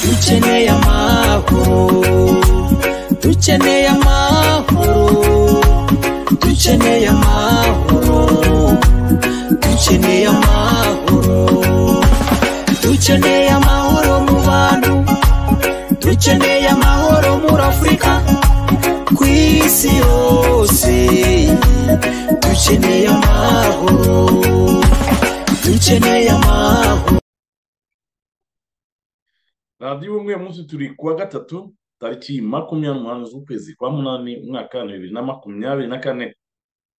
dukeneye amahoro dukeneye amahoro dukeneye amahoro dukeneye amahoro dukeneye amahoro mu bantu dukeneye amahoro muri afurika ku isi yose dukeneye amahoro dukeneye amahoro radiyo umwe munsi turi kuwa gatatu tariki makumyabiri n'umunani z'ukwezi kwa munani umwaka wa bibiri na makumyabiri na kane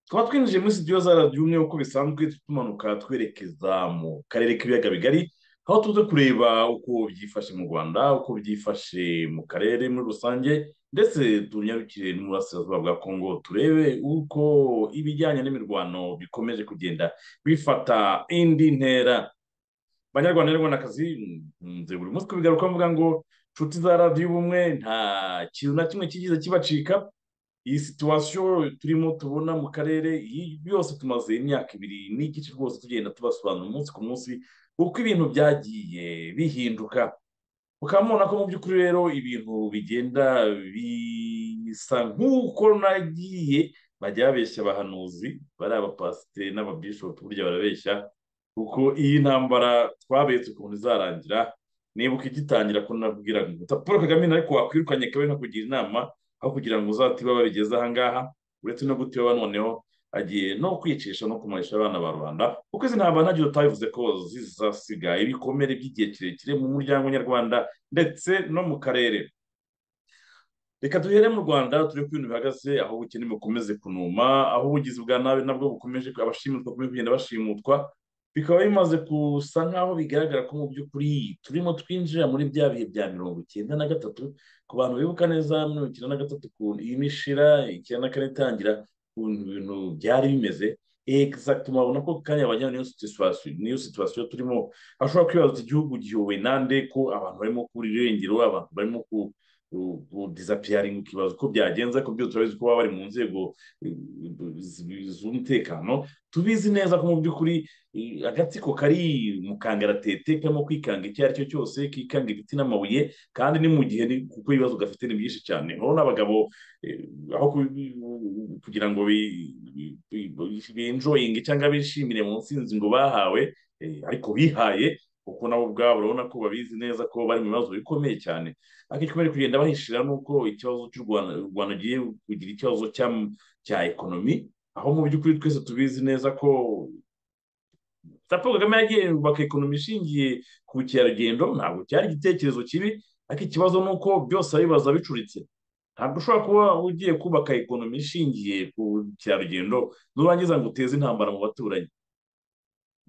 tukaba twinjiye muri sitidiyo za radiyo umwe uko bisanzwe tumanuka twerekeza mu karere k'ibiyaga bigari aho tuze kureba uko byifashe mu rwanda uko byifashe mu karere muri rusange ndetse tunyarukire n'uburasirazuba bwa kongo turebe uko ibijyanye n'imirwano bikomeje kugenda bifata indi ntera banyarwanda n'abanyarwandakazi nze buri munsi kubigaruka mvuga ngo inshuti za radiyo ubumwe nta kintu na kimwe kigize kibacika iyi situwasiyo turimo tubona mu karere iyi yose tumaze imyaka ibiri n'igice rwose tugenda tubasobanura umunsi ku munsi uko ibintu byagiye bihinduka ukaba mubona ko mu by'ukuri rero ibintu bigenda bisa nk'uko nagiye bajya babeshya abahanuzi bari abapasiteri n'ababishopu burya barabeshya kuko iyi ntambara twabetse ukuntu izarangira nibuka igitangira ko nabwira ngo paul kagame ariko wakwirukanye kabe nkakugira inama aho kugira ngo uzatiba babigeze ahangaha uretse no gutiba noneho agiye no kwicisha no kumarisha abana ba rubanda kuko izi ntambara ntacyo tutabivuze ko zizasiga ibikomere by'igihe kirekire mu muryango nyarwanda ndetse no mu karere reka duhere mu rwanda turi ku bintu bihagaze aho ubukene bukomeze kunuma aho ubugizi bwa nabi nabwo bukomeje abashimirwa kugenda bashimutwa bikaba bimaze gusa nk'aho bigaragara ko mu by'ukuri turimo twinjira muri bya bihe bya mirongo icyenda na gatatu ku bantu bibuka neza mirongo icyenda na gatatu ukuntu iyi mishira icyenda na kane itangira ukuntu ibintu byari bimeze egisagiti murabona ko kanya bajyana n'iyo situwasiyo turimo hashobora kwibaza igihugu gihuwe nande ko abantu barimo kurira irengero abantu barimo ku kudisapiyaringa ukibaza uko byagenze ariko byose turabizi ko baba bari mu nzego z'umutekano tubizi neza ko mu by'ukuri agatsiko kari mu kangaratete karimo kwikanga icyo ari cyo cyose kikanga ibiti n'amabuye kandi ni mu gihe kuko ibibazo gafite ni byinshi cyane urabona abagabo aho kugira ngo binjoyinge cyangwa bishimire mu nsinzi ngo bahawe ariko bihaye kuko nabo ubwabo urabona ko babizi neza ko bari mu bibazo bikomeye cyane ariko ikomeje kugenda bahishira nuko ikibazo cy'u rwanda u rwanda ugiye kugira ikibazo cya ekonomi aho mu by'ukuri twese tubizi neza ko paul kagame yagiye yubaka ekonomi ishingiye ku bukerarugendo ntabwo cyari igitekerezo kibi ariko ikibazo ni uko byose abibaza bicuritse ntabwo ushobora kuba ugiye kubaka ekonomi ishingiye ku bukerarugendo nurangiza ngo uteze intambara mu baturanyi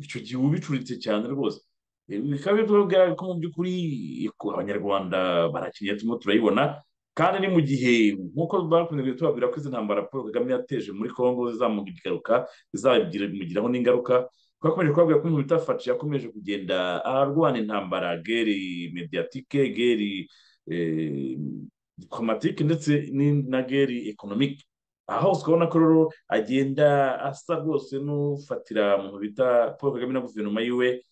icyo gihe uba ubicuritse cyane rwose bikaba bigaragara ko mu by'ukuri abanyarwanda barakeneye turimo turayibona kandi ni mu gihe nk'uko bakunze tubabwira ko izi ntambara paul kagame yateje muri congo zizamugira igaruka zizabigiraho n'ingaruka twakomeje kubabwira ko ibintu bitafashe yakomeje kugenda arwana intambara geri mediatike geri diplomatike ndetse na geri ekonomike aha hose ukabona ko rero agenda asa rwose n'ufatira mu bita paul kagame na guverinoma yiwe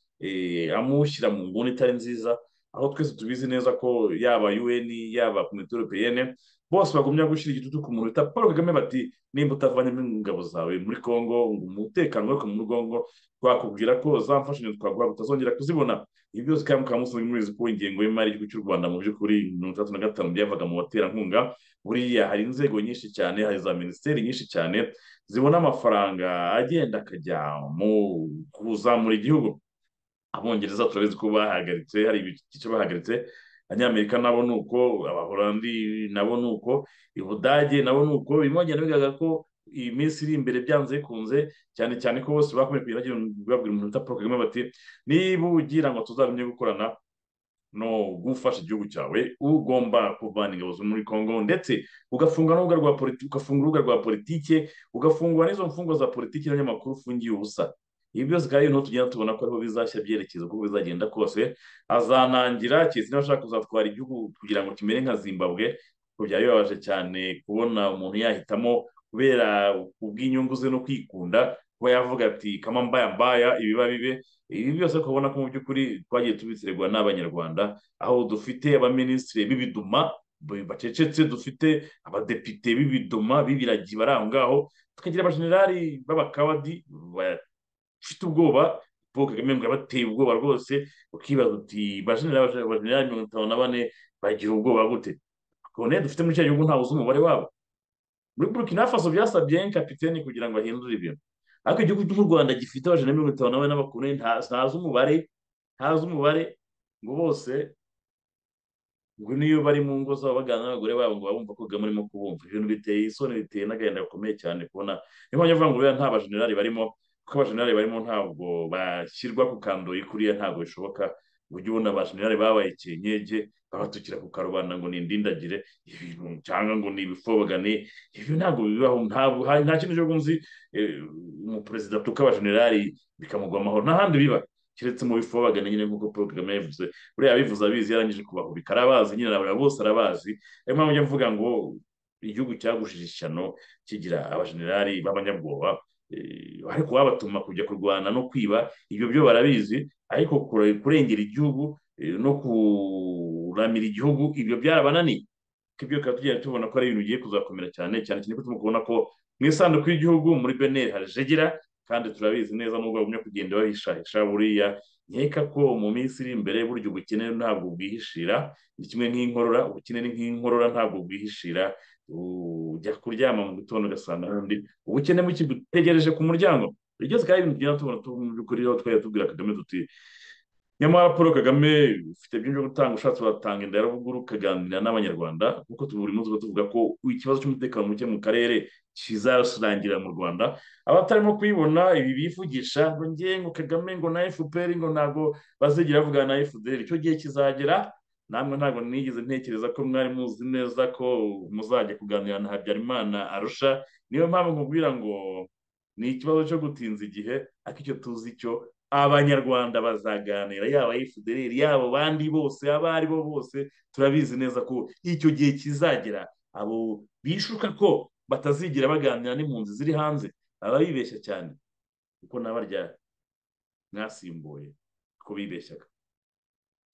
amushyira mu nguni itari nziza aho twese tubizi neza ko yaba un yaba komite europeyene bose bagumya gushyira igitutu ku muntu bita paul kagame bati nimba utavanyemo ingabo zawe muri congo umutekano wako muri congo twakubwira ko za mfashanyo twaguha utazongera kuzibona ibi byose kandi mukaba musanzwe mubizi ko ingengo y'imari y'igihugu cy'u rwanda mu by'ukuri mirongo itandatu na gatanu byavaga mu baterankunga buriya hari inzego nyinshi cyane hari za minisiteri nyinshi cyane zibona amafaranga agenda akajya mu kuzamura igihugu abongereza turabizi ko bahagaritse hari ibice bahagaritse abanyamerika nabo ni uko abahorandi nabo ni uko ubudage nabo ni uko birimo bigenda bigaragara ko iyi minsi iri imbere byanze bikunze cyane cyane ko bose bakomeje kugenda babwira umuntu uta porogaramu bati niba ugira ngo tuzamenye gukorana no gufasha igihugu cyawe ugomba kuvana ingabo zo muri congo ndetse ugafunga n'urubuga rwa politiki ugafunga urubuga rwa politiki ugafungura n'izo mfungwa za politiki n'abanyamakuru ufungiye ubusa ibi byose kandi niho tugenda tubona ko ariho bizashya byerekeza uko bizagenda kose azanangira keretse niba ashaka kuzatwara igihugu kugira ngo kimere nka zimbabwe byari bibabaje cyane kubona umuntu yahitamo kubera ubw'inyungu ze no kwikunda kuba yavuga ati kama mbaya mbaya ibiba bibe ibi byose ukabona ko mu by'ukuri twagiye tubisirerwa n'abanyarwanda aho dufite abaminisitiri b'ibiduma bacecetse dufite abadepite b'ibiduma b'ibiragi bari aho ngaho tukagira abajenerali b'abakabadi bafite ubwoba paul kagame ngo yabateye ubwoba rwose ukibaza uti bajenerali abajenerali mirongo itanu na bane bagira ubwoba gute kone dufite muri cya gihugu ntawe uzi umubare wabo muri burkina faso byasabye kapiteni kugira ngo ahindure ibintu ariko igihugu cy'u rwanda gifite abajana mirongo itanu na bane n'abakunani ntazi umubare ntazi umubare ngo bose ngo niyo bari mu ngo zabo baganira n'abagore babo ngo babumva ko kagame urimo kubumva ibintu biteye isoni biteye n'agahinda gakomeye cyane kubona niyo mpamvu avuga ngo buriya nta bajenerali barimo kuko abajenerali barimo ntabwo bashyirwa ku kandoyi kuriya ntabwo bishoboka ngo ujye ubona abajenerali babaye ikinyege babatukira ku karubanda ngo ni indindagire ibintu cyangwa ngo ni ibifobagane ibi ntabwo bibaho ntabwo ha- nta kintu cy'ubwo nzi eh, umuperezida atuka abajenerali bikamugwa amahoro nta handi biba keretse mu bifobagane nyine nk'uko paul kagame yabivuze buriya abivuze abizi yarangije kubahubika arabazi nyine arabara bose arabazi niyo mpamvu njya mvuga ngo igihugu cyagushije ishyano kigira abajenerali b'abanyabwoba eh, ariko babatuma kujya kurwana no kwiba ibyo byo barabizi ariko kure- kurengera igihugu eh, no kuramira igihugu ibyo byarabananiye ko ibyo bikaba tugenda tubona ko ari ibintu bigiye kuzakomera cyane cyane cyane ko turimo kubona ko mu isanduku y'igihugu muri beneri harajegera kandi turabizi neza nubwo bagumya kugenda bahishahisha buriya nkeka ko mu minsi iri imbere burya ubukene ntabwo bwihishira ni kimwe nk'inkorora ubukene ni nk'inkorora ntabwo bwihishira ujya kuryama mu gitondo ugasanga n'undi ubukene bukigutegereje ku muryango ibyo byose kandi ibintu tugenda tubona tu- mu by'ukuri aho twajya tubwira kagame tuti nyamara paul kagame ufite byinshi byo gutanga ushatse watanga inda yarabuguru ukaganira n'abanyarwanda nk'uko tuburi munsi tuvuga ko ikibazo cy'umutekano muke mu karere kizarangira mu rwanda abatarimo kuyibona ibi bivugisha ngo ngiye ngo kagame ngo na fpr ngo ntabwo bazigera bavugana na fpr icyo gihe kizagera namwe ntabwo nigeze ntekereza ko mwari muzi neza ko muzajya kuganira na habyarimana arusha niyo mpamvu nkubwira ngo ni ikibazo cyo gutinza igihe ariko icyo tuzi cyo abanyarwanda bazaganira yaba fdr yaba abandi bose abo ari bo bose turabizi neza ko icyo gihe kizagera abo bishuka ko batazigira baganira n'impunzi ziri hanze baba bibeshya cyane kuko nabarya mwasimbuye ko bibeshyaga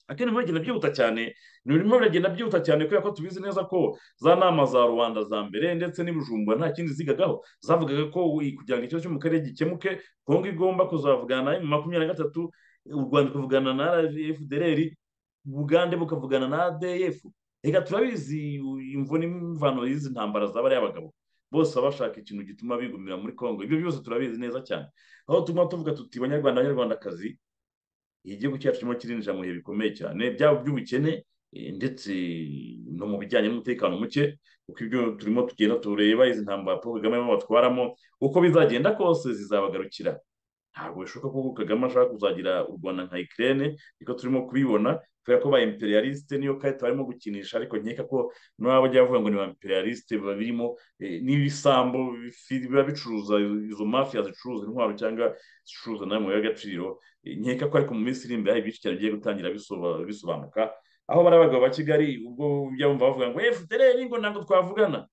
akeneye muragenda byihuta cyane birimo biragenda byihuta cyane kubera ko tubizi neza ko za nama za rubanda za mbere ndetse n'ibujumbura nta kindi zigagaho zavugaga ko i- kugira ngo ikibazo cyo mu karere gikemuke kongo igomba kuzavugana na makumyabiri na gatatu u rwanda rukavugana na fdr bugande bukavugana na adf reka turabizi imvo n'imvano y'izi ntambara z'abariya bagabo bose baba bashaka ikintu gituma bigumira muri kongo ibyo byose turabizi neza cyane aho tuguma tuvuga tuti banyarwanda banyarwandakazi igihugu cyacu kirimo kirinjira mu bihe bikomeye cyane byaba by'ubukene eh, ndetse no mu bijyanye n'umutekano muke kuko ibyo turimo tugenda tureba izi ntambara paul kagame arimo batwaramo uko bizagenda kose zizabagarukira ntabwo bishoboka ko kagame ashaka kuzagira u rwanda nka ikirere niko turimo kubibona kubera ko ba imperialiste niyo karita barimo gukinisha ariko nkeka ko n'aba bajya bavuga ngo ni ba imperialiste biba birimo eh, n'ibisambo bifi- biba bicuruza izo mafiya zicuruza intwaro cyangwa zicuruza nawe mu y'agaciro nkeka ko ariko mu minsi iri imbere hari byinshi cyane bigiye gutangira bisoba- bisobanuka aho bari abagabo ba kigali ubwo byabumva bavuga ngo efudereri ngo ntabwo twavugana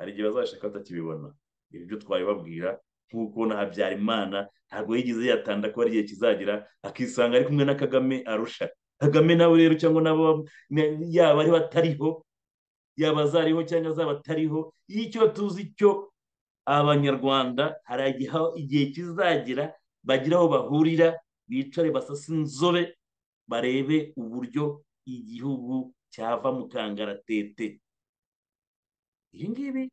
hari igihe bazashaka batakibibona ibi byo twabibabwira nk'uko na habyarimana ntabwo yigeze yatanda ko hari igihe kizagira akisanga ari kumwe na kagame arusha kagame nawe rero cyangwa nabo bam- na- yaba ari batariho yaba azariho cyangwa azaba atariho icyo tuzi cyo abanyarwanda hari igihe aho igihe kizagira bagira aho bahurira bicare basase inzobe barebe uburyo igihugu cyava mu kangaratete ibi ngibi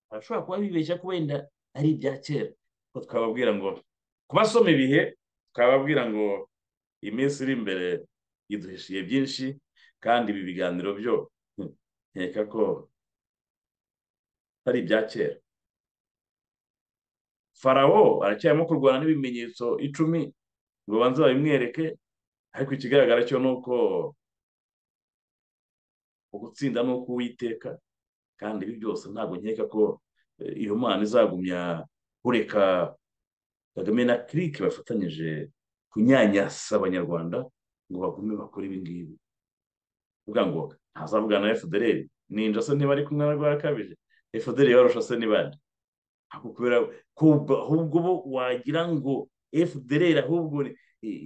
barashobora kuba bibeshya ko wenda ari ibya kera ko twababwira ngo kubasoma ibihe twababwira ngo iminsi iri imbere iduhishiye byinshi kandi ibi biganiro byo hmm, nkeka ko ari ibya kera farawo aracyarimo kurwana n'ibimenyetso icumi ngo banze babimwereke ariko ikigaragara cyo ni uko ugutsinda ni uk'uwiteka kandi ibi byose ntabwo nkeka ko eh, iyo mana izagumya kureka kagame na kirike bafatanyije kunyanyasa abanyarwanda ngo bagume bakore ibi ngibi uvuga ngo ntazavugana na fdr ninja se niba ari kumwe na rwarakabije efuderi yabarusha se ni bande Ako kubera kubwo ahubwo bo wagira ngo efuderi ahubwo ni-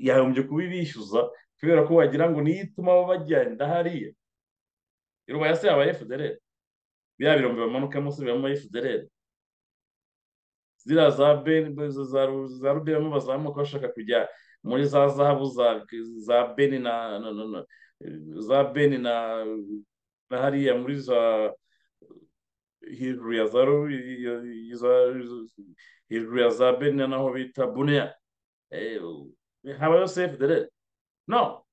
yahombye kuba ibishyuza kubera ko wagira ngo niyo ituma baba bagenda hariya irubaya se yaba efuderi biriya birombe bamanukamo se bibamo efuderi ziriya za beni za Ru- za rubiramo bazamuka bashaka kujya muri za zahabu za za beni na na- na- na- za beni na na hariya muri za hejuru ya za Ru- iyo- iyo za- hejuru ya za beni na naho bita buneya Eh, habayo sefu dere no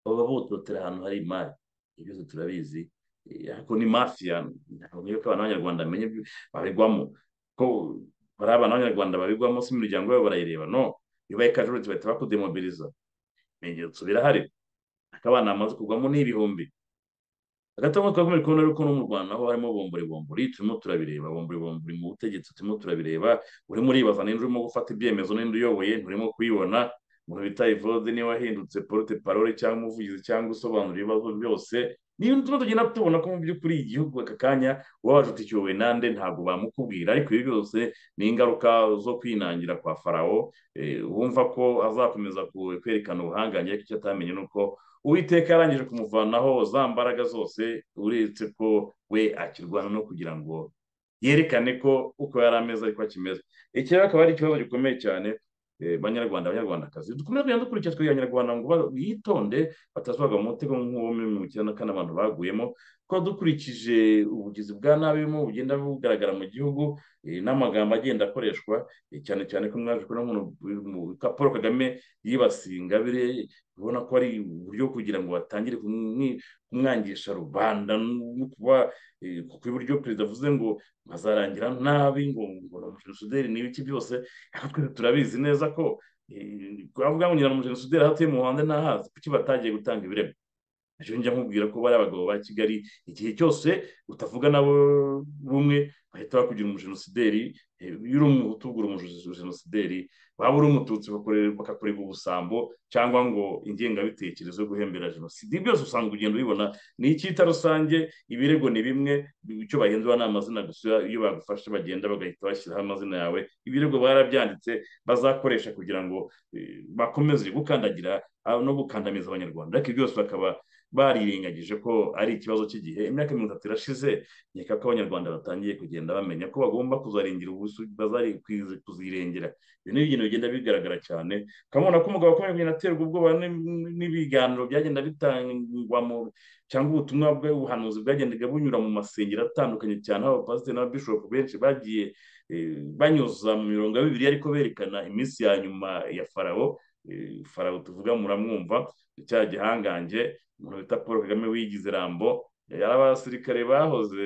baba bototera ahantu hari imari ibyo byose turabizi Eh, ariko ni mafiya ntabwo nk'iyo ko abantu b'abanyarwanda bamenye ibyo babigwamo ko bari abantu b'abanyarwanda babigwamo si imiryango yabo barayireba no iyo baye kajuruti bahita bakudemobiliza ibimenyetso birahari akabana amaze kugwamo n'ibihumbi agatongo twakomeje kubona yuko no mu rwanda aho harimo bombori bombori turimo turabireba bombori bombori mu butegetsi turimo turabireba urimo uribaza n'indi urimo gufata ibyemezo n'indi uyoboye nturimo kuyibona umuntu bita ivode niba wahindutse porute parole cyangwa umuvugizi cyangwa usobanura ibibazo byose niyo turimo tugenda tubona ko mu by'ukuri igihugu aka kanya wabaje uti kiyobowe nande ntabwo bamukubwira ariko ibi byose ni ingaruka zo kwinangira kwa farawo eh, wumva ko azakomeza ku- kwerekana ubuhangange ariko icyo atamenye ni uko uwiteka yarangije kumuvanaho za mbaraga zose uretse ko we akirwana no kugira ngo yerekane ko uko yari ameze ariko akimeze iki rero akaba ari ikibazo gikomeye cyane eh, banyarwanda abanyarwandakazi dukomeze kugenda dukurikira twebwe abanyarwanda ngo ba- bitonde batazagwa mu mutego nk'uwo mu cyenda kane abantu baguyemo ko dukurikije ubugizi bwa nabi burimo bugenda bugaragara mu gihugu eh, n'amagambo agenda akoreshwa eh, cyane cyane ko mwaje kubona nk'uno mu ka paul kagame yibasiye ingabire ubona ko ari uburyo bwo kugira ngo batangire kumwi- kumwangisha rubanda no kuba eh, kuko iburyo perezida avuze ngo bazarangira nabi ngo ngo na jenoside ni ibiki byose ariko twese turabizi neza ko eh, avuga ngo nyina na jenoside hatuye mu Rwanda ntahazi kuki batagiye gutanga ibirego ejo njya nkubwira ko bari abagabo ba kigali igihe cyose utavuga nabo rumwe bahita bakugira umujenosideri eh, iyo uri umuhutu ugura umujenosideri waba uri umututsi bakore- bakakorerwa ubusambo cyangwa ngo ingengabitekerezo yo guhembera jenoside ibi byose usanga ugenda ubibona ni icyita rusange ibirego ni bimwe icyo bahindura ni amazina gusa iyo bagufashe bagenda bagahita bashyiraho amazina yawe ibirego barabyanditse bazakoresha kugira ngo eh, bakomeze gukandagira ah, no gukandamiza abanyarwanda ariko ibyo byose bakaba barirengagije ko ari ikibazo cy'igihe imyaka mirongo itatu irashize nkeka ko abanyarwanda batangiye kugenda bamenya ko bagomba kuzarengera ubusu bazari kuzi- kuzirengera ibi ni ibintu bigenda bigaragara cyane ukabona ko umugabo akomeje kugenda aterwa ubwoba n- n'ibiganiro byagenda bitangwa mu cyangwa ubutumwa bw'ubuhanuzi bwagendaga bunyura mu masengero atandukanye cyane aho abapasiteri n'ababishopu benshi bagiye eh, banyuza mu mirongo ya bibiri ariko berekana iminsi ya nyuma ya farawo Eh, farawo tuvuga muramwumva cya gihangange umuntu bita paul kagame wigize rambo yari abasirikare bahoze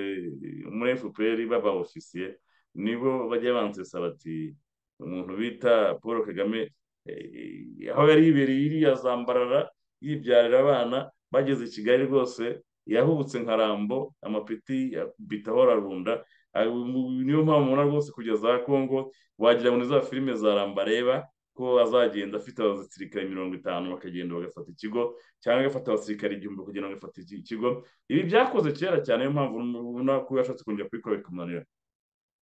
muri fpr baba ofisiye nibo bajya bansesa bati umuntu bita paul kagame eh, aho yari yibereye iriya zambarara yibyarira abana bageze i kigali rwose yahubutse nka rambo amapeti bitaho ararunda Ah, niyo mpamvu mubona rwose kugeza za kongo wagira ngo ni za filime za rambareba ko azagenda afite abasirikare mirongo itanu bakagenda bagafata ikigo cyangwa agafata abasirikare igihumbi kugira ngo agafate iki- ikigo ibi byakoze kera cyane niyo mpamvu ubona ko yashatse kongera kubikora bikamunanira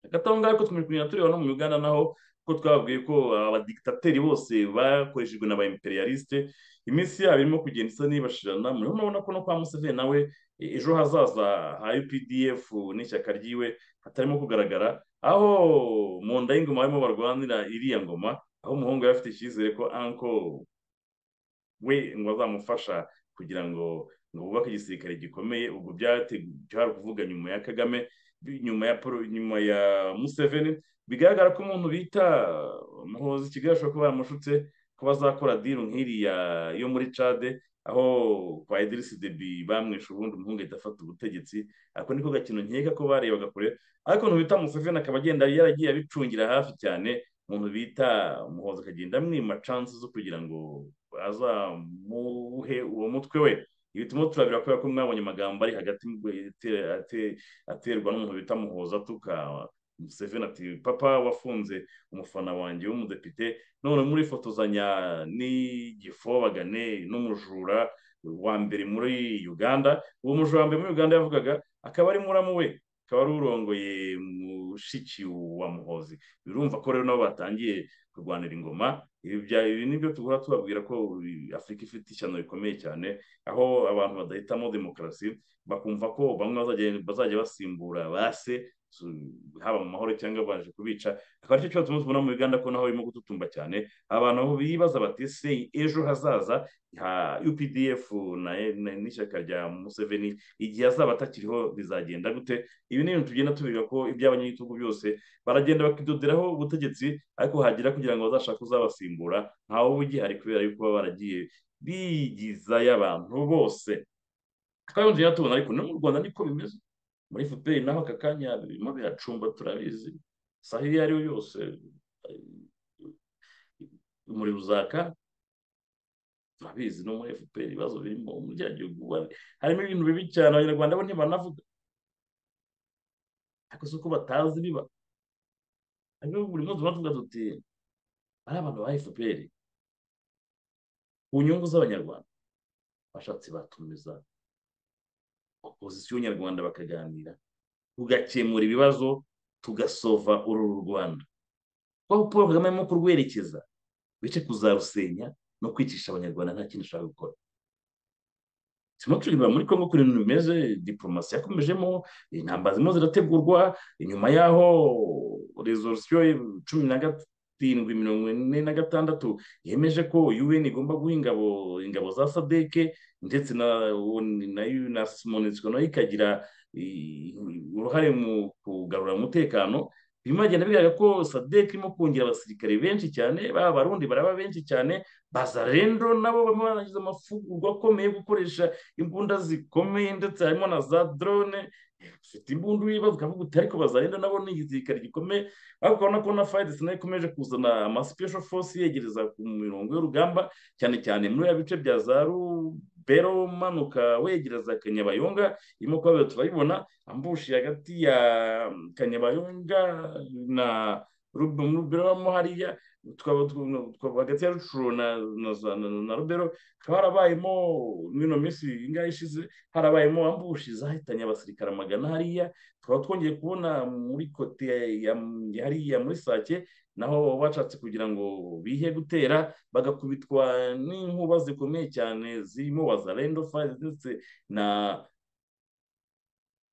agatonga ariko tumaze kugenda tureba no mu uganda naho ko twababwiye ko abadigitateri bose bakoreshejwe n'aba imperialiste iminsi yabo irimo kugenda isa n'ibashirana murimo murabona ko no kwa museveni nawe e- ejo hazaza ha updf n'ishyaka ryiwe hatarimo kugaragara aho mu nda y'ingoma barimo barwanira iriya ngoma aho umuhungu yari afite icyizere ko anko we ngo azamufasha kugira ngo ngo bubake igisirikare gikomeye ubwo byategu- byari ukuvuga nyuma ya kagame bi- nyuma ya Paul- nyuma ya museveni bigaragara ko umuntu bita muhozi kigali ashobora kuba yaramushutse ko bazakora diru nk'iriya yo muri cade aho kwa idirisi debi bamwishe ubundi umuhungu ahita afata ubutegetsi ako niko gakino nkeka ko barebaga kure ariko umuntu bita museveni akaba agenda yaragiye abicungira hafi cyane umuntu bita muhozi akagenda amwima chances zo kugira ngo azamuhe uwo mutwe we ibi turimo turabira kubera ko mwabonye amagambo ari hagati mu- ate- ate- aterwa n'umuntu bita muhoza atuka Museveni ati papa wafunze umufana wanjye w'umudepite none murifotozanya n'igifobagane n'umujura wa mbere muri uganda uwo mujura wa mbere muri uganda yavugaga akaba ari muramu we akaba ari urongoye mushiki wa muhozi birumva ko rero nabo batangiye kurwanira ingoma ibi bya- ibi nibyo duhora tubabwira ko afurika ifite ishyano rikomeye cyane aho abantu badahitamo demokarasi bakumva ko bamwe bazajya bazajya basimbura base su- haba mu mahoro cyangwa baje kubica akaba aricyo kibazo tumwe tubona mu uganda ko naho birimo gututumba cyane abantu bibaza bati se ejo hazaza ha updf na na- n'ishyaka rya museveni igihe azaba atakiriho bizagenda gute ibi ni ibintu tugenda tubiga ko iby'abanyagitugu byose baragenda bakidoderaho ubutegetsi ariko hagira kugira ngo bazashake uzabasimbura ntawe uba ugihari kubera yuko baba baragiye bigiza y'abantu bose twari tugenda tubona ariko no mu rwanda niko bimeze muri fpr naho aka kanya birimo biracumba turabizi saha iyo ari yo yose eh, umuriro uzaka turabizi no muri fpr ibibazo birimo umujyagihugu harimo ibintu bibi cyane abanyarwanda bo ntibanavuga ariko si uko batazi biba hanyuma buri munsi tuba tuvuga tuti ari abantu ba fpr ku nyungu z'abanyarwanda bashatse batumiza opozisiyo nyarwanda bakaganira tugakemura ibibazo tugasova uru rwanda kuko paul kagame arimo kurwerekeza bice kuzarusenya no kwicisha abanyarwanda nta kindi ushaka gukora turimo tureba muri congo kuri ibintu bimeze diporomasi yakomejemo intambara zirimo zirategurwa inyuma y'aho rezolusiyo cumi na gatindwi mirongo ine na gatandatu yemeje ko un igomba guha ingabo ingabo za sadeke ndetse na na na simonesiko nayo ikagira i- uruhare mu kugarura umutekano birimo biragenda bigaragara ko sadek irimo kongera abasirikare benshi cyane baba abarundi baraba benshi cyane baza rero nabo barimo barangiza amafugurwa akomeye yo gukoresha imbunda zikomeye ndetse harimo na za drone ufite imbunda wibaza ukavuga uti ariko bazarenda nabo ni igisirikare gikomeye ariko urabona ko na fayidesi nayo ikomeje kuzana ama special force yegereza ku mirongo y'urugamba cyane cyane muri ya bice bya za rubero umanuka wegereza kanyabayonga irimo kuhabera turayibona ambushi hagati ya kanyabayonga na Rub- rubero mo hariya tukaba tu- tukaba hagati ya rucuru na na za- na- na rubero hakaba harabayemo mino minsi ingahe ishize harabayemo ambushi zahitanye abasirikare amagana hariya tukaba twongeye kubona muri kote ya ya hariya muri sake naho bashatse kugira ngo bihe gutera bagakubitwa n'inkuba zikomeye cyane zirimo wazarendo fire ndetse na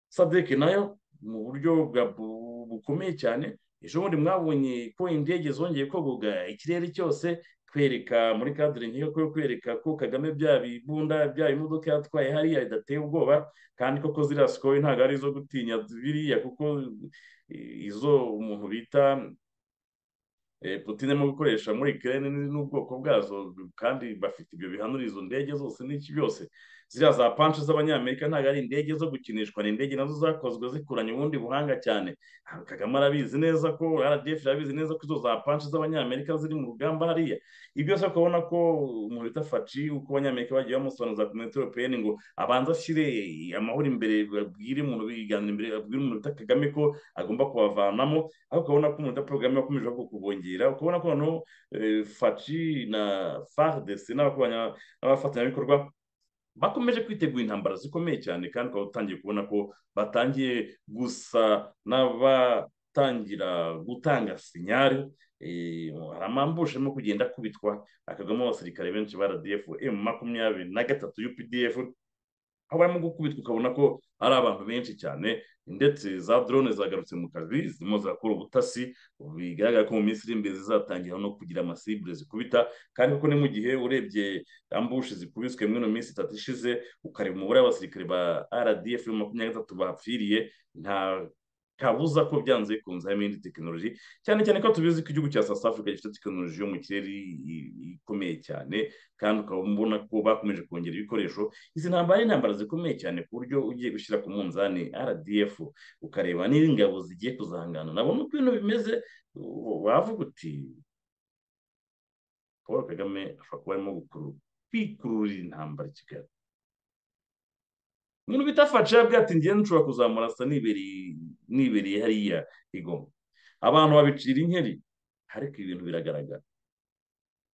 sadeke nayo mu buryo bwa bu- bukomeye cyane ejo bundi mwabonye ko indege zongeye kogoga ikirere cyose kwereka muri kadire nk'iyo ko kwereka ko kagame bya bibunda bya imodoka yatwaye hariya bidateye ubwoba kandi koko ziriya sikoyi ntabwo ari izo gutinya biriya kuko eh, izo umuntu bita eh, Putin arimo gukoresha muri Ukraine ni- n'ubwoko bwazo kandi bafite ibyo bihanura izo ndege zose n'iki byose ziriya za panshi z'abanyamerika ntabwo ari indege zo gukinishwa ni indege nazo zakozwe zikuranye ubundi buhanga cyane Ah, Kagame arabizi neza ko RDF arabizi neza ko izo za panshi z'abanyamerika ziri mu rugamba hariya ibi byose ukabona ko umuntu bita Faci uko abanyamerika bagiye bamusobanuza ku minota europeyeni ngo abanza ashyire amahoro imbere babwire umuntu biganira imbere babwire umuntu bita Kagame ko agomba kubavanamo aho ukabona ko umuntu utaporogaramu yakomeje ahubwo kubongera ukabona ko noneho eh, faci na fardc n'abakoranya- n'abafatanyabikorwa bakomeje kwitegura intambara zikomeye cyane kandi ukaba utangiye kubona ko batangiye gusa n'abatangira gutanga sinyari eh, hari amambushe arimo kugenda akubitwa akagamo abasirikare benshi ba rdf m makumyabiri na gatatu updf aho barimo gukubitwa ukabona ko ari abantu benshi cyane ndetse za drone zagarutse mu kazi zirimo zirakora ubutasi bigaragara ko mu minsi iri imbere zizatangira no kugira amasibure zikubita kandi kuko ni mu gihe urebye ambushi zikubiswe muri ino minsi itatu ishize ukareba umubare w'abasirikare ba rdf makumyabiri na gatatu bapfiriye nta kabuza ko byanze bikunze harimo indi tekinoloji cyane cyane ko tubizi ko igihugu cya south africa gifite tekinoloji yo mu kirere i- i- ikomeye cyane kandi ukaba ubona ko bakomeje kongera ibikoresho izi ntambara ni intambara zikomeye cyane ku buryo ugiye gushyira ku munzani rdf ukareba niba ingabo zigiye kuzahangana nabona uko ibintu bimeze u- wavuga uti paul kagame ashobora kuba arimo gukurura kwikururira intambara i kigali umuntu bita faca yabwiye ati njyewe nshobora kuzamurasa nibereye nibereye hariya igoma abantu babicira inkeri ariko ibintu biragaragara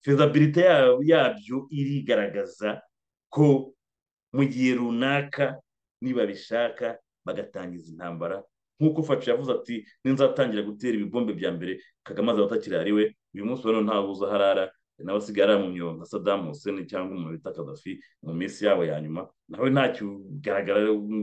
fezabilite ya- yabyo irigaragaza ko mu gihe runaka nibabishaka bagatangiza intambara nk'uko faci yavuze ati ninzatangira gutera ibibombe bya mbere kagame azaba atakiri ari we uyu munsi rero ntawe uza harara nawe asigaye aramunywa nka sadamu hussein cyangwa umuntu bita kadafi mu minsi yabo ya nyuma nawe ntacyo ugaragara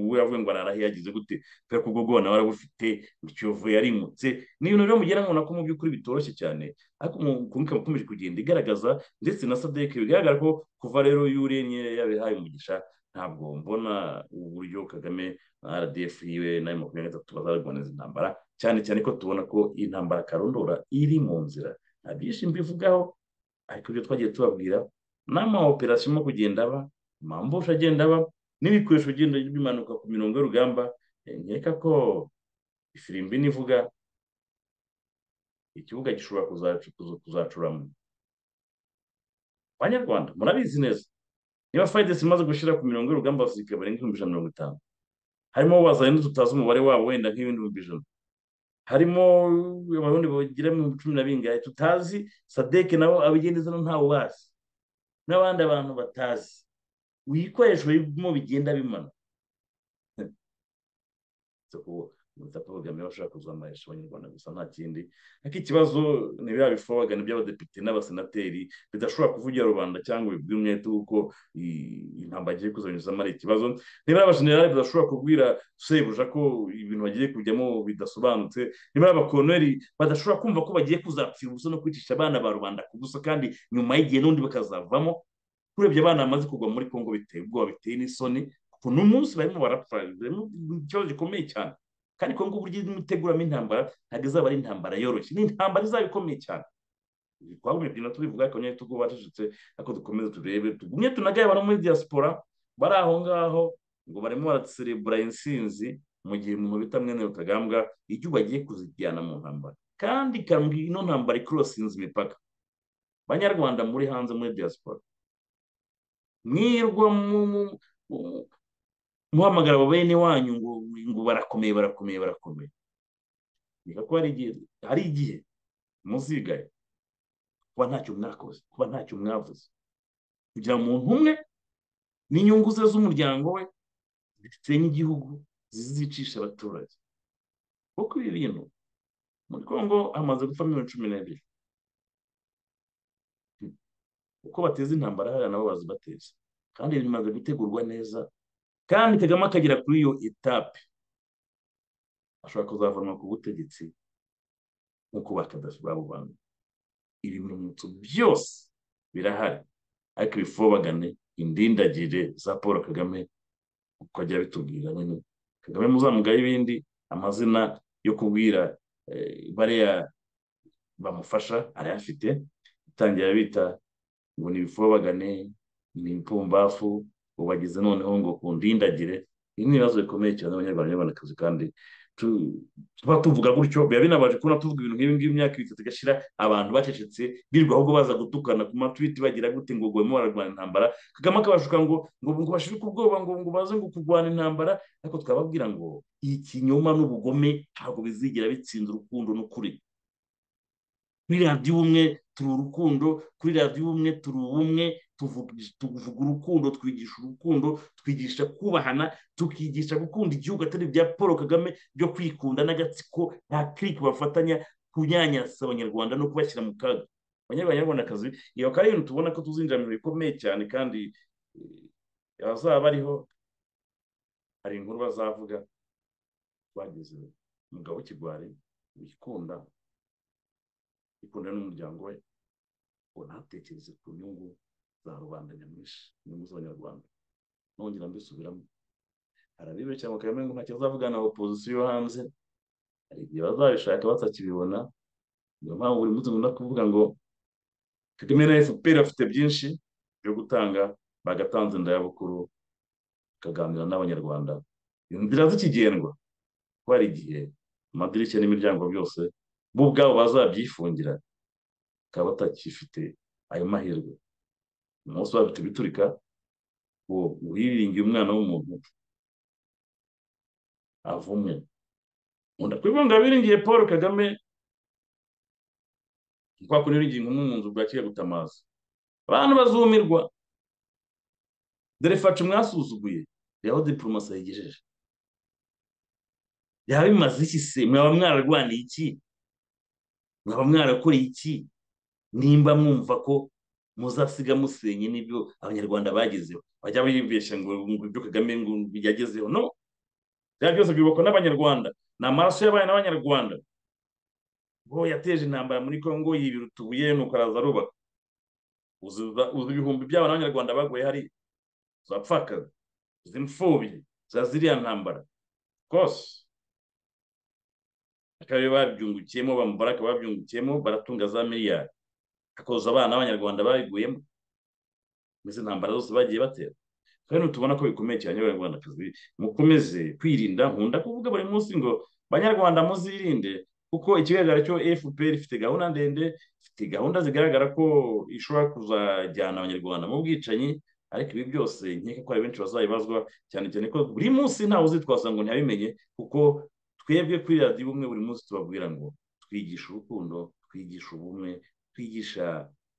we yavuye ngo ararahe yagize gute kubera ko ubwo nawe arabufite ikiyovu yarimutse ni ibintu rero mugera nkubona ko mu by'ukuri bitoroshye cyane ariko umuntu ikaba ikomeje kugenda igaragaza ndetse na sadeke bigaragara ko kuva rero y'urenye yabihaye umugisha ntabwo mbona uburyo kagame rdf yiwe na makumyabiri na gatatu bazarwaniriza intambara cyane cyane ko tubona ko iyi ntambara karondora iri mu nzira nta byinshi mbivugaho ariko ibyo twagiye tubabwira n'amawoperasiyo arimo kugenda aba amambusha agenda aba n'ibikoresho bigenda bimanuka ku mirongo y'urugamba nkeka ko ifirimbi nivuga ikibuga gishobora kuzacuramo abanyarwanda murabizi neza niba fayidesi imaze gushyira ku mirongo y'urugamba abasirikare barenga ibihumbi ijana na mirongo itanu harimo bazanye tutazi umubare wabo wenda nk'ibihumbi ijana harimo abarundi bagira mu cumi na bingahe tutazi sadeke nabo abigendezamo ntawe ubazi n'abandi abantu batazi ibikoresho birimo bigenda bimanuka ubutaka bugamije bashaka kuzamurisha abanyarwanda gusa nta kindi ariko ikibazo ni biriya bifobagana by'abadepite n'abasenateri bidashobora kuvugira rubanda cyangwa bibwira umwete kuko intambara igiye kuzanyuzamo ari ikibazo nibura abajenerali badashobora kubwira sebuja ko ibintu bagiye kujyamo bidasobanutse nibura abakoroneri badashobora kumva ko bagiye kuzapfira ubusa no kwicisha abana ba rubanda ku busa kandi nyuma y'igihe n'undi bakazavamo kurebye abana bamaze kugwa muri kongo biteye ubwoba biteye n'isoni kuko n'umunsi barimo barapfa ikibazo gikomeye cyane kandi kongo uburyo imiteguramo intambara ntabwo izaba ari intambara yoroshye ni intambara izaba ikomeye cyane twagumye kugenda tubivuga ariko nyine tuko bacecetse ariko dukomeze turebe tugumye tunagaye abantu muri diaspora bari aho ngaho ngo barimo baraserebura insinzi mu gihe umuntu bita mwene rutagambwa icyo bagiye kuzijyana mu ntambara kandi ino ntambara ikorosinze imipaka banyarwanda muri hanze muri diaspora mwirwa muhamagara abo bene wanyu ngo ngo barakomeye barakomeye barakomeye reka ko hari igihe muzigaye kuba ntacyo mwakoze kuba ntacyo mwavuze kugira umuntu umwe n'inyungu ze z'umuryango we zisenye igihugu zizicisha abaturage kuko ibi bintu muri kongo hamaze gupfa miliyoni cumi n'ebyiri uko bateza intambara hariya nabo bazibateza kandi bimaze gutegurwa neza kandi kagame akagera kuri iyo etape ashobora kuzavanwa ku butegetsi nk'uko bakadafi babo bantu ibimenyetso byose birahari ariko ibifobagane indindagire za paul kagame uko ajya bitubwira nyine kagame muzamugaye ibindi amazina yo kubwira bariya bamufasha arayafite itangira bita ngo ni ibifobagane ni ibipfumbafu ubageze noneho ngo kundindagire ibi ni ibibazo bikomeye cyane abanyarwanda n'abanyarwandakazi kandi tuba tuvuga gutyo biba binabaje kubona tuvuga ibintu nk'ibi ngibi imyaka itatu igashira abantu bacecetse birirwa ahubwo baza gutukana ku matwiti bagira gute ngo barimo bararwana intambara kagame akabashuka ngo ngo ngo bashirike ubwoba ngo ngo baze ngo kurwana intambara ariko twababwira ngo iyi kinyoma n'ubugome ntabwo bizigira bitsinda urukundo n'ukuri kuri radiyo ubumwe turi urukundo kuri radiyo ubumwe turi ubumwe tuvuga urukundo twigisha urukundo twigisha kubahana tukigisha gukunda igihugu atari ibya paul kagame byo kwikunda n'agatsiko nta kiriki bafatanya kunyanyasa abanyarwanda no kubashyira mu kaga abanyarwandakazi iyo akaba ari ibintu tubona ko tuzinjira mu bintu bikomeye cyane kandi abazaba bariho hari inkuru bazavuga bageze umugabo w'ikigwari wikunda ikunda n'umuryango we ngo ntatekereze ku nyungu za rubanda nyamwinshi inyungu z'abanyarwanda nongera mbisubiramo hari abibeshya bakabona ngo ntacyo azavugana na opozisiyo yo hanze hari igihe bazabishaka batakibibona niyo mpamvu buri munsi nkunda kuvuga ngo kagame na fpr afite byinshi byo gutanga bagatanze indayabukuru bakaganira n'abanyarwanda inzira zikigendwa ko hari igihe amadirishya n'imiryango byose bo ubwabo bazabyifungira bakaba batakifite ayo mahirwe umunsi wabyo biturika ngo wiringiye umwana w'umuntu avumwe nkunda kubivuga ngo abiringiye paul kagame kwa kundi wiringiye inkumi mu nzu bwakira gutamaza abantu bazumirwa dore faca mwasuzuguye reba aho diporomasi yigejeje byaba bimaze iki se mwaba mwararwaniye iki mwaba mwarakoreye iki nimba mwumva ko muzasiga musenye n'ibyo abanyarwanda bagezeho bajya bibeshya ngo ngo ibyo kagame ngo yagezeho no byaba byose byubakwa n'abanyarwanda ni amaraso y'abaye n'abanyarwanda ngo yateje intambara muri congo yibira utubuye nuko araza arubaka uzi uzi ibihumbi by'abo n'abanyarwanda baguye hariya za pfakazi izi mfubyi za ziriya ntambara rwose akarere babyungukiyemo bamubaraka babyungukiyemo baratunga za miliyari hakoza abana b'abanyarwanda babiguyemo muri izi ntambara zose bagiye batera kandi tubona ko bikomeye cyane abanyarwandakazi mukomeze kwirinda nkunda kuvuga buri munsi ngo banyarwanda muzirinde kuko ikigaragara cyo fpr ifite gahunda ndende ifite gahunda zigaragara ko ishobora kuzajyana abanyarwanda mu bwicanyi ariko ibi byose nkeka ko hari benshi bazabibazwa cyane cyane ko buri munsi ntawe uzitwaza ngo ntiyabimenye kuko twebwe kuri radiyo ubumwe buri munsi tubabwira ngo twigisha urukundo twigisha ubumwe twigisha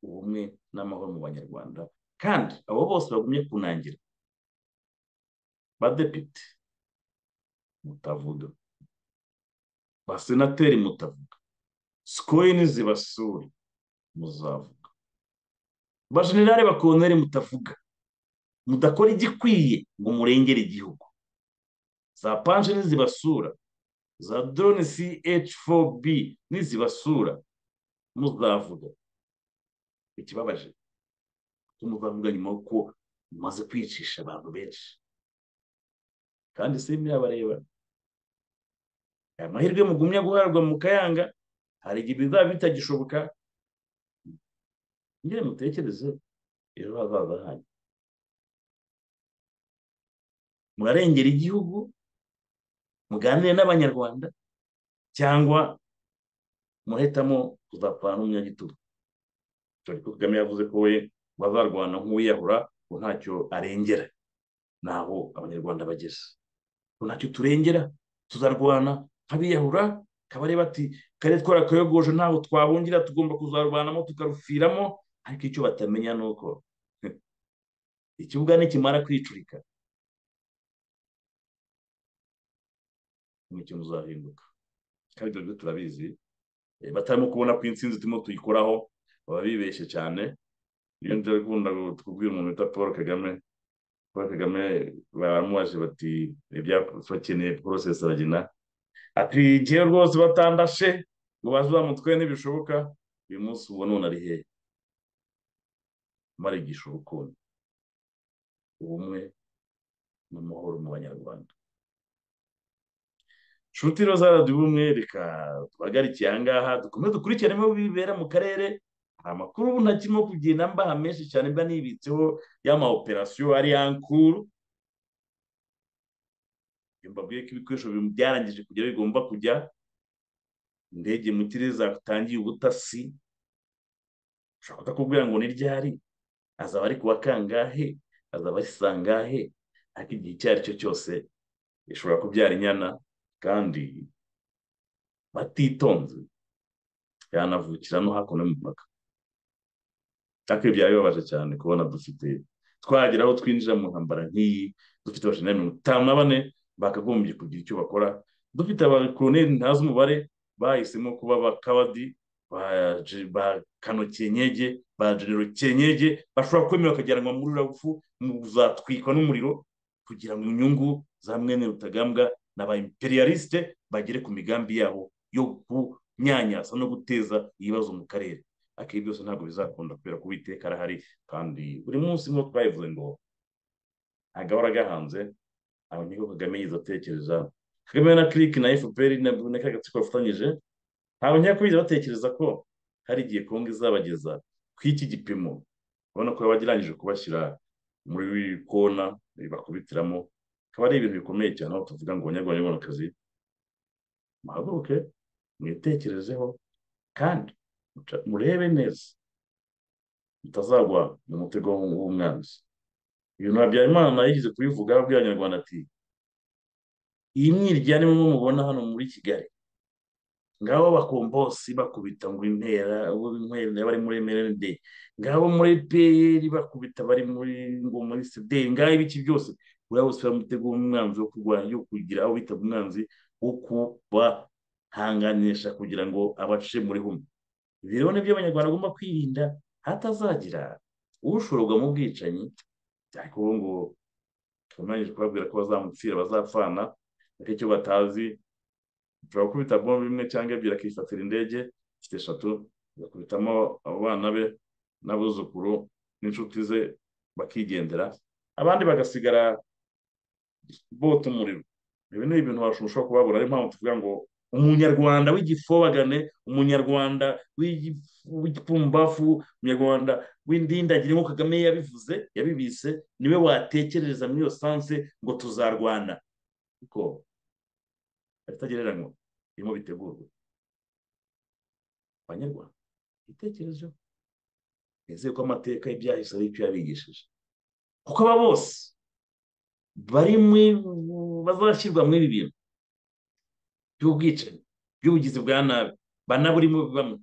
ubumwe n'amahoro mu banyarwanda kandi abo bose bagumye kunangira badepite mutavuga basenateri mutavuga sikoyi nizibasura muzavuga bajenerare bakoneri mutavuga mudakora igikwiye ngo murengere igihugu za panje nizibasura za drone ch4b nizibasura muzavuga ikibabaje ko muzavuga nyuma y'uko mumaze kwicisha abantu benshi kandi si murabareba aya mahirwe mugumya guharwa mu kayanga hari igihe bizaba bitagishoboka ngire mutekereze ejo hazaza hanyu murarengera igihugu muganire n'abanyarwanda cyangwa muhitamo kuzapfana n'umunyagitugu ariko kagame yavuze ko we bazarwana nk'uwiyahura ngo ntacyo arengera naho abanyarwanda bageze ngo ntacyo turengera tuzarwana nk'abiyahura kabare bati kare twarakayogoje ntaho twabungira tugomba kuzarwanamo tukarufiramo ariko icyo batamenya ni uko ikibuga nikimara kwicurika nicyo muzahinduka kandi ibyo byo turabizi batarimo kubona ko insinzi turimo tuyikoraho baba bibeshye cyane iyo njya gukunda kubwira umuntu wita paul kagame paul kagame baramubaje bati bakeneye porosesi aragena ati ngewe rwose batandashe ngo baze bamutwe ntibishoboka uyu munsi ubu none ari hehe marigisha urukundo ubumwe n'amahoro mu banyarwanda inshuti rero zaradiye ubumwe reka duhagarike aha ngaha dukomeze dukurikiranemo bibera mu karere hari amakuru ubu ntakirimo kugenda mbaha menshi cyane mba nibitseho y'ama operasiyo ari yankuru mbabwiye ko ibikoresho byarangije kujya bigomba kujya indege mu kirere zatangiye ubutasi ushobora kutakubwira ngo ni ryari azaba ari kuwa kangahe azaba ari sangahe ariko igihe icyo ari cyo cyose ishobora kubyara inyana kandi batitonze yanavukira no hakuno y'umupaka ariko ibi byaba bibabaje cyane kubona dufite twagera aho twinjira mu ntambara nk'iyi dufite abashinzwe mirongo itanu na bane bakagombye kugira icyo bakora dufite abakoroneri ntazi umubare bahisemo kuba bakabadi ba kano kenyege ba genero kenyege bashobora kwemera bakagiranwa muri uragufu muzatwikwa n'umuriro kugira ngo inyungu za mwene rutagambwa na ba imperialiste bagere ku migambi yabo yo kunyanyaza no guteza ibibazo mu karere ariko ibi byose ntabwo bizakunda kubera ko uwiteka arahari kandi buri munsi nk'uko twabivuze ngo agahora gahanze aho niko kagame yiza atekereza kagame na kiriki na fpr na ka gatsiko bafatanyije ntabwo nkeka ko biza batekereza ko hari igihe kongo izabageza ku iki gipimo urabona ko yaba agirangije kubashyira muri kona bakubitiramo akaba ari ibintu bikomeye cyane aho tuvuga ngo abanyarwandakazi muhaguruke mwitekerezeho kandi murebe neza mutazagwa mu mutego w'umwanzi ibintu habyarimana yigeze kubivuga abwira abanyarwanda ati iyi mwiryane mubona hano muri kigali ngabo abakombosi bakubita ngo impera abo inkwera bari muri emerende de ngabo muri peyeri bakubita bari muri ngo muri sederi ngabo ibiki byose buriya bose bamutegura umwanzi wo kurwanya yo kugira aho bita umwanzi wo kubahanganisha kugira ngo abace muri humwe ibi rero nibyo abanyarwanda bagomba kwirinda hatazagira ushororwa mu bwicanyi ariko ubu ngubu tumanije kubabwira ko bazamutsira bazapfana ariko icyo batazi ushobora gukubita bombe imwe cyangwa ebyiri akifatira indege ifite eshatu agakubitamo abo bana be n'abuzukuru n'inshuti ze bakigendera abandi bagasigara bota umuriro ibi ni ibintu bashobora kubabura ariyo mpamvu tuvuga ngo umunyarwanda w'igifobagane umunyarwanda w'igipfumbafu umunyarwanda w'indindagire nk'uko kagame yabivuze yabibise niwe watekerereza muri iyo sanse ngo tuzarwana kuko ibitagereranywa birimo bitegurwa abanyarwanda ibitekerezo bizeye ko amateka y'ibyahise ari icyo yabigishije kuko aba bose bari bazashyirwa muri ibi bintu by'ubwicanyi by'ubugizi bwa nabi banaburimo bamwe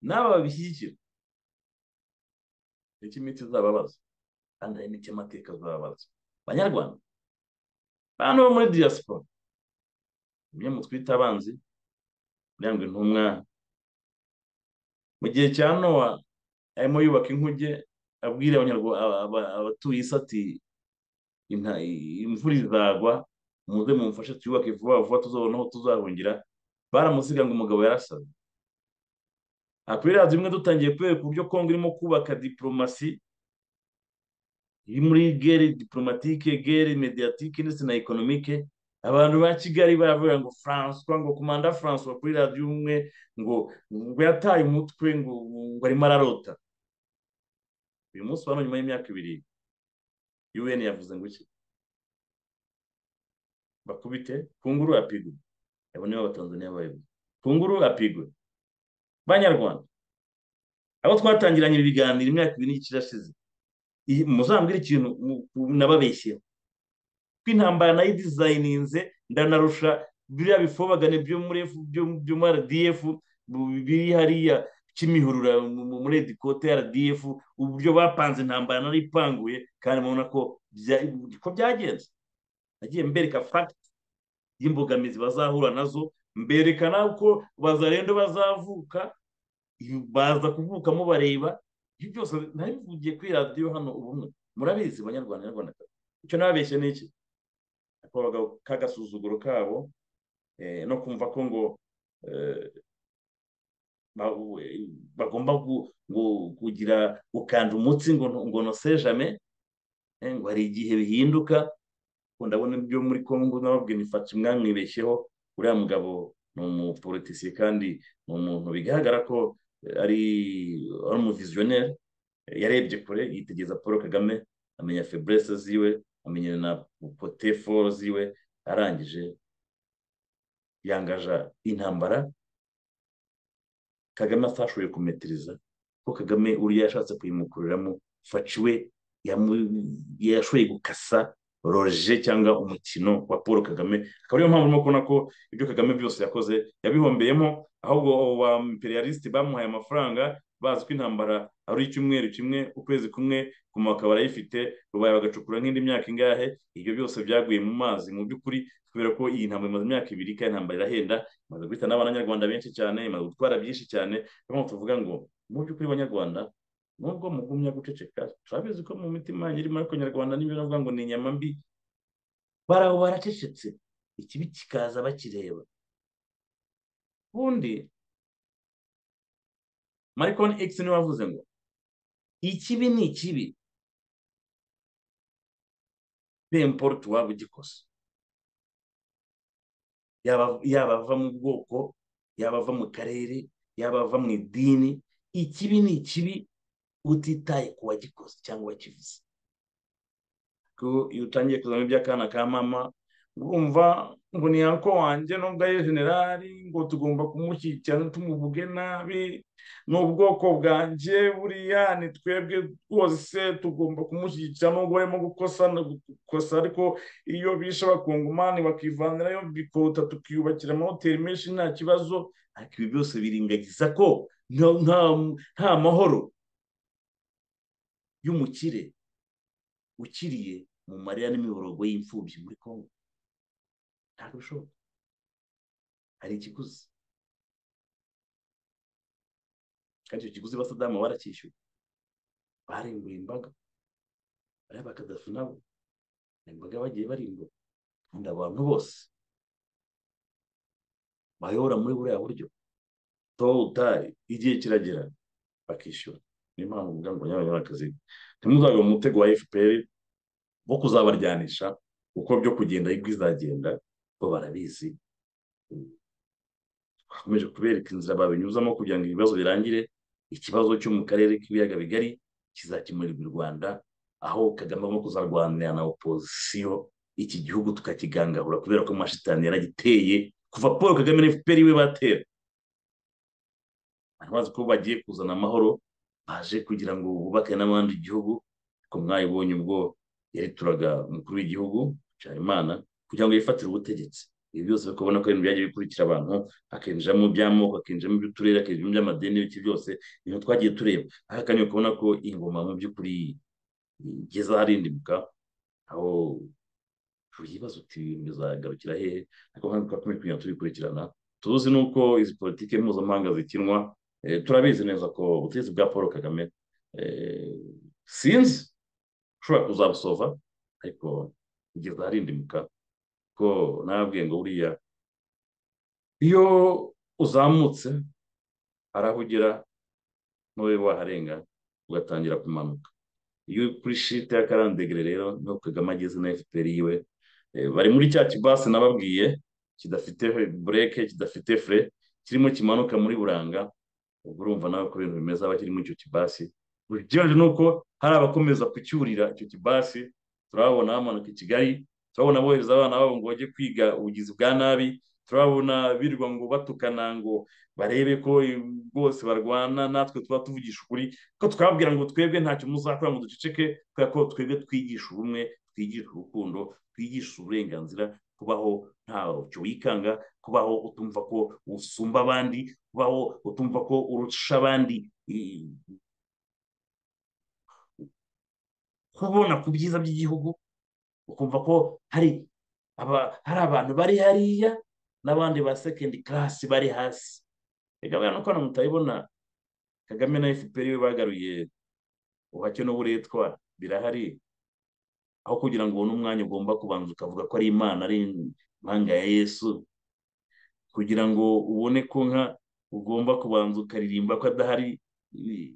n'aba babishyigikira nicyo imiti izababaza kandi hari n'icyo amateka azababaza abanyarwanda abantu bo muri diaspora umwe mu twita abanzi urangwa intumwa mu gihe cya nowa arimo yubaka inkuge abwira abatuye isi ati imvura izagwa muze mumfashe twiyubake vuba vuba tuzabona aho tuzahungira baramusiga ngo umugabo yarasabye kuri radiyo imwe dutangiye kwereka uburyo kongo irimo kubaka diporomasi iri muri gere diporomatike gere mediyatike ndetse na ekonomike abantu ba kigali baravuga ngo furanswa ngo komanda furanswa kuri radiyo umwe ngo ngo yataye umutwe ngo ngo arimo ararota uyu munsi wano nyuma y'imyaka ibiri un yavuze ngo iki bakubite kunguru apigwe abo nibo abatanzaniya bayobozi kunguru apigwe banyarwanda abo twatangiranye ibiganiro imyaka ibiri n'igice irashize muzambwira ikintu nababeshyeho ko intambara nayo idizayininze ndanarusha biriya bifobagane byo muri byo muri rdf biri hariya kimihurura muri edikote ya rdf uburyo bapanze intambara nari ipanguye kandi mubona ko byagenze nagiye mbereka fagiti y'imbogamizi bazahura nazo mberekana uko bazarendo bazavuka baza kuvukamo bareba ibyo byose nari bivugiye kuri radiyo hano ubumwe murabizi banyarwanda nyarwanda icyo nababeshye ni iki k'agasuzuguro kabo no kumva ko ngo bagomba kugira gukanda umutsi ngo nosejame ngo hari igihe bihinduka ndabona ibyo muri congo nababwira nifata mwamwibeshyeho uriya mugabo ni umupolitisiye kandi ni umuntu bigaragara ko ari umuviziyoneri yarebye kure yitegereza paul kagame amenya feburese ziwe amenya na poteforo ziwe arangije yangaja intambara kagame atashoboye kumetiriza ko kagame uriya yashatse kuyimukuriramo faciwe yashoboye gukasa roje cyangwa umukino wa paul kagame akaba ariyo mpamvu urimo kubona ko ibyo kagame byose yakoze yabihombeyemo ahubwo ba imperialisite bamuhaye amafaranga bazi ko intambara ari icyumweru kimwe ukwezi kumwe kuma akaba arayifite rubaye bagacukura nk'indi myaka ingahe ibyo byose byaguye mu mazi mu by'ukuri kubera ko iyi ntambara imaze imyaka ibiri kandi intambara irahenda imaze guhitana abanyarwanda benshi cyane imaze gutwara byinshi cyane niyo tuvuga ngo mu by'ukuri abanyarwanda nubwo mugumya guceceka turabizi ko mu mitima yanyu irimo ariko nyarwanda n'ibyo navuga ngo ni inyama mbi baraho baracecetse ikibi kikaza bakireba ubundi marikoni egisi niwe wavuze ngo ikibi ni ikibi pemporute waba ugikosa yaba ava mu bwoko yaba ava mu karere yaba ava mu idini ikibi ni ikibi utitaye ku wagikoze cyangwa wakivuze iyo utangiye kuzamo iby'akana ka mama urumva ngo ni yako wanjye nubwo ari generali ngo tugomba kumushyigikira tumuvuge nabi ni ubwoko bwanjye buriya ni twebwe rwose tugomba kumushyigikira nubwo barimo gukosa gukosa ariko iyo bishe abakongomani bakivanirayo bikota tukiyubakira amahoteli menshi nta kibazo ariko ibi byose biringagiza ko nta- nta- nta mahoro y'umukire ukiriye mu marira n'imiborogo y'imfubyi muri congo ntabwo bishoboka hari ikiguzi kandi icyo kiguzi basadamu baracyishyuye barimbuye imbaga bariya bakadafu nabo ni imbaga bagiye barimbura kandi abantu bose bayobora muri buriya buryo towutari igihe kiragera bakishyura niyo mpamvu umugambi wa nyabanyarakazi ntimuzabe mu mutego wa fpr wo kuzabaryanisha uko byo kugenda ariko izagenda bo barabizi twakomeje kubereka inzira babinyuzamo kugira ngo ibibazo birangire ikibazo cyo mu karere k'ibiyaga bigari kizakemurirwa i rwanda aho kagame arimo kuzarwanira na opozisiyo iki gihugu tukakigangahura kubera ko amashitani yaragiteye kuva paul kagame na fpr we batera bari bazi ko bagiye kuzana amahoro baje kugira ngo bubake n'abandi igihugu ariko mwayibonye ubwo yarituraga umukuru w'igihugu nsharimana kugira ngo yifatire ubutegetsi ibi byose bakabona ko ibintu byagiye bikurikira abantu hakinjiramo iby'amoko hakinjiramo iby'uturere hakinjiramo iby'amadini ibiki byose ibintu twagiye tureba aha kandi ukabona ko ingoma mu by'ukuri igeze aharindimuka aho wibaza uti ibintu bizagarukira hehe ariko kandi twakomeje kugenda tubikurikirana tuzi n'uko izi politiki mpuzamahanga zikinwa eh, turabizi neza ko ubutegetsi bwa paul kagame eh, sinzi ushobora kuzabusova ariko kugeza aharindimuka ko nababwiye ngo buriya iyo uzamutse hari aho ugera ntube waharenga ugatangira kumanuka iyo uri kuri shite ya karandegere rero niho kagame ageze na fpr yiwe Eh, bari muri cya kibasi nababwiye kidafite bureke kidafite fure kirimo kimanuka muri buranga ubwo urumva nawe ko ibintu bimeze aba kirimo icyo kibasi ugereranyije n'uko hari abakomeza kucyurira icyo kibasi turabona bamanuka i kigali turabona bohereza abana babo ngo bajye kwiga ubugizi bwa nabi turabona birirwa ngo batukana ngo barebe ko bose barwana natwe tuba tuvugisha ukuri ko twabwira ngo twebwe ntacyo muzakora ngo duceceke kubera ko twebwe twigisha ubumwe twigisha urukundo twigisha uburenganzira kubaho ntacyo wikanga kubaho utumva ko usumba abandi kubaho utumva ko urusha abandi i- kubona ku byiza by'igihugu ukumva ko hari aba- hari abantu bari hariya n'abandi ba sekendi karasi bari hasi reka buriya nuko hano mutabibona kagame na fpr we bagaruye ubuhake n'uburetwa birahari aho kugira ngo ubone umwanya ugomba kubanza ukavuga ko ari imana ari impanga ya yesu kugira ngo ubone ko nka ugomba kubanza ukaririmba ko adahari i-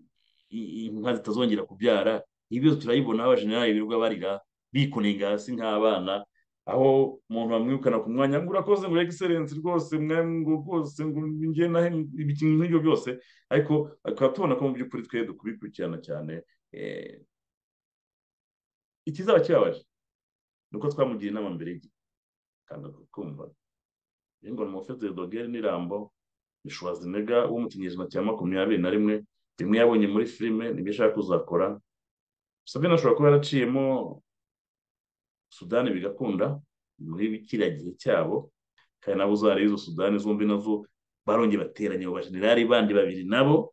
i- inka zitazongera kubyara ibi byose turabibona aho abajenerali birirwa barira bikunenga hasi nk'abana aho umuntu bamwirukana ku mwanya ngo urakoze ngo egiserensi rwose mwari ngo rwose ngo njye nahe ibikintu nk'ibyo byose ariko tukaba tubona ko mu by'ukuri twe dukubikurikirana cyane eh, ikizaba kibabaje ni uko twamugira inama mbere y'igihe kandi kukumva rero ngo ni umufete dogere n'irambo ni shwazinega wo mu kinyejana cya makumyabiri na rimwe rimwe yabonye muri filime nibyo ashaka kuzakora sabine ashobora kuba yaraciyemo sudani bigakunda muri kiriya gihe cyabo kandi nabo zari izo sudani zombi nazo barongeye bateranya abo bajenerali bandi babiri nabo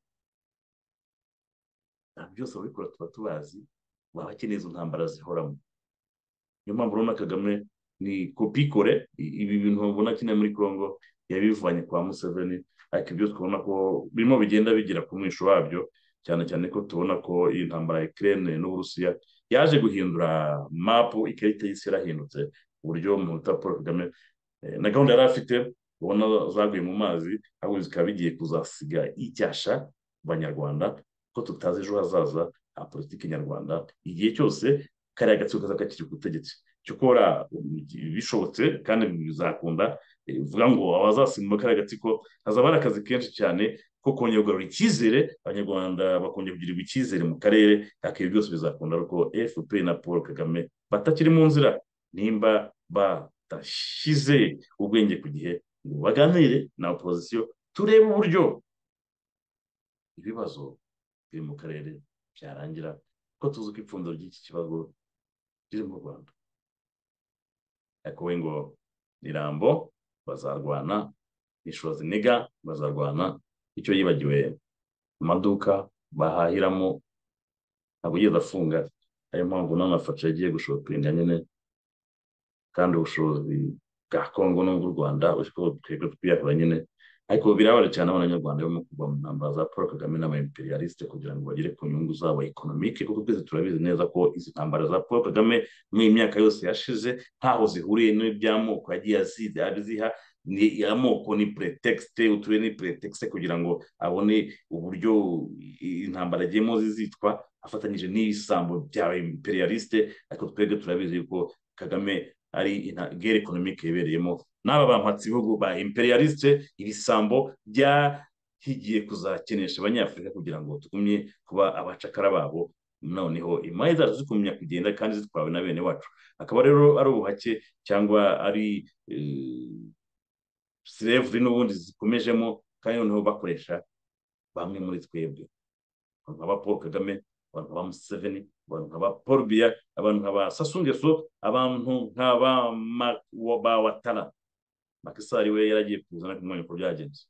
ntabwo byose ababikora tuba tubazi baba bakeneye izo ntambara zihoramo niyo mpamvu urabona kagame ni kopikore i- ibi bintu babona akeneye muri congo yabivanye kwa museveni ariko ibyo twabona ko birimo bigenda bigera ku mwisho wabyo cyane cyane ko tubona ko iyi ntambara ya Ukraine n'uburusiya yaje guhindura mapu ikarita y'isi yarahindutse ku buryo umuhuta paul kagame eh, na gahunda yari afite ubona zaguye mu mazi ahubwo zikaba bigiye kuzasiga icyasha abanyarwanda ko tutazi ejo hazaza ha politiki nyarwanda igihe cyose kariya gatsiko kazaba kakiri ku butegetsi cyo gukora bishobotse kandi bizakunda eh, bivuga ngo abazasimbuka kariya gatsiko hazaba hari akazi kenshi cyane ko kongera kugarura icyizere abanyarwanda bakongera kugirirwa icyizere mu karere ariko ibi byose bizakunda kuko fpr na paul kagame batakiri mu nzira nimba ba udashyize ubwenge ku gihe ngo baganire na opozisiyo turebe uburyo ibibazo biri mu karere byarangira kuko tuzi ko ipfundo ry'iki kibazo riri mu rwanda ariko we ngo ni rambo bazarwana ni shoziniga bazarwana icyo yibagiwe amaduka bahahiramo ntabwo yigeze afunga ariyo mpamvu n'amafaca yagiye gushopinga nyine kandi ubushobozi bwa kongo n'ubw'u rwanda twebwe twiyahura nyine ariko birabara cyane abanyarwanda barimo kuva mu ntambara za paul kagame n'abayimperiyalisite kugira ngo bagere ku nyungu zabo ekonomike kuko twese turabizi neza ko izi ntambara za paul kagame muri iyi myaka yose yashize ntaho zihuriye n'iby'amoko yagiye azize abiziha ni amoko ni pretekisite uturere ni pretekisite kugira ngo abone uburyo intambara agiyemo zizitwa afatanyije n'ibisambo bya imperialiste ariko twebwe turabizi ko kagame ari gere ekonomike yibereyemo n'aba bampatse ibihugu ba imperialiste ibisambo byahigiye kuzakenesha abanyafurika kugira ngo tugumye kuba abacakara babo noneho imari zacu zikumenya kugenda kandi zitwawe na bene wacu akaba rero ari ubuhake cyangwa ari sirevuri n'ubundi zikomejemo kandi noneho bakoresha bamwe muri twebwe abantu nka ba paul kagame abantu nka ba museveni abantu nka ba paul biya abantu nka ba sasungeso abantu nka ba watara makisari we yaragiye kuza no kumenya uko byagenze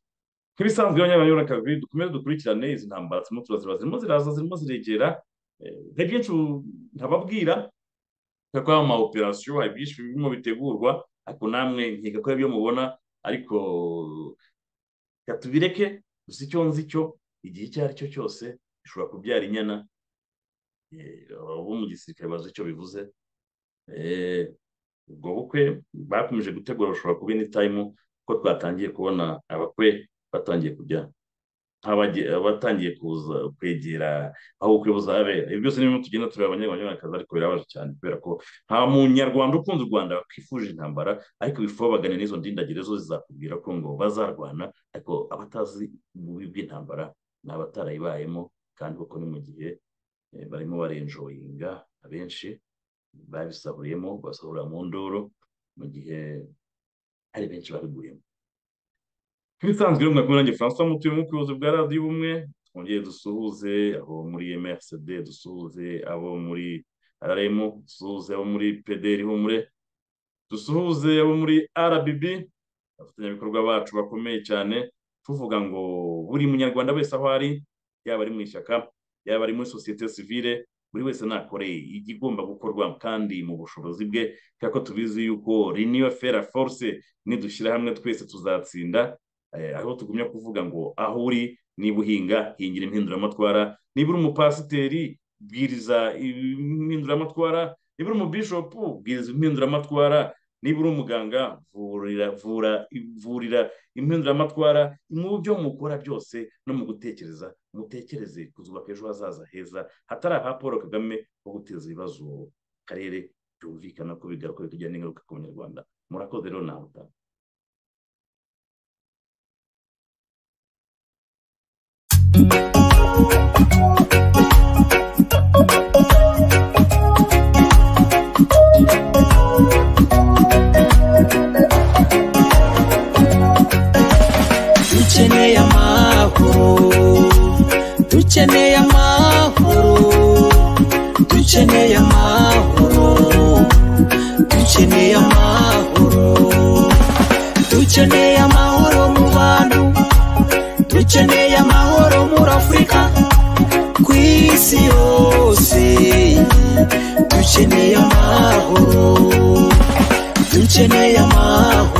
nk'ibisanzwe abanyamahanga kabiri dukomeze dukurikirane izi ntambara zirimo turazireba zirimo ziraza zirimo ziregera hari byinshi ntababwira kuko ama operasiyo hari byinshi birimo bitegurwa ariko namwe nkiga ko ibyo mubona ariko katubireke gusa icyo nzi cyo igihe icyo ari cyo cyose gishobora kubyara inyana abo mu gisirikare bazi icyo bivuze ubwo bukwe bakomeje gutegura bashobora kuba ini tayimu kuko twatangiye kubona abakwe batangiye kujya batangiye kuza kwegera aho ubukwe buzabera ibi byose n'ibintu tugenda tureba abanyarwanda ariko birabaje cyane kubera ko nta munyarwanda ukunda u rwanda wakifuje intambara ariko bifuza bagana n'izo ndindagire zo zizakubwira ko ngo bazarwana ariko abatazi ububi bw'intambara ni abatarayibayemo kandi kuko ni mu gihe barimo barenjoyinga abenshi babisahuriyemo basahura mu ndoro mu gihe hari benshi babiguyemo nk'ibisanzwe rero mwakumwe nanjye francois mutuye mu buyobozi bwa radiyo ubumwe twongere dusuhuze abo muri mrcd dusuhuze abo muri rrm dusuhuze abo muri pdr humure dusuhuze abo muri rbb abafatanyabikorwa bacu bakomeye cyane tuvuga ngo buri munyarwanda wese aho ari yaba ari mu ishyaka yaba ari muri sosiyete sivile buri wese nakore igigomba gukorwa kandi mu bushobozi bwe kuko tubizi yuko riniyo fera force nidushyira hamwe twese tuzatsinda aho tugumya kuvuga ngo aho uri niba uhinga hingira impinduramatwara niba uri umupasiteri bwiriza impinduramatwara niba uri umubishopu bwiriza impinduramatwara niba uri umuganga vurira vura ivurira impinduramatwara mu byo mukora byose no mu gutekereza mutekereze kuzubaka ejo hazaza heza hatari aha paul kagame wo guteza ibibazo karere byumvikana ko bigaruka bikagira n'ingaruka ku banyarwanda murakoze rero ntabutanga dukeneye amahoro dukeneye amahoro dukeneye amahoro dukeneye amahoro dukeneye amahoro mu bantu dukeneye amahoro muri afurika ku isi yose dukeneye amahoro dukeneye amahoro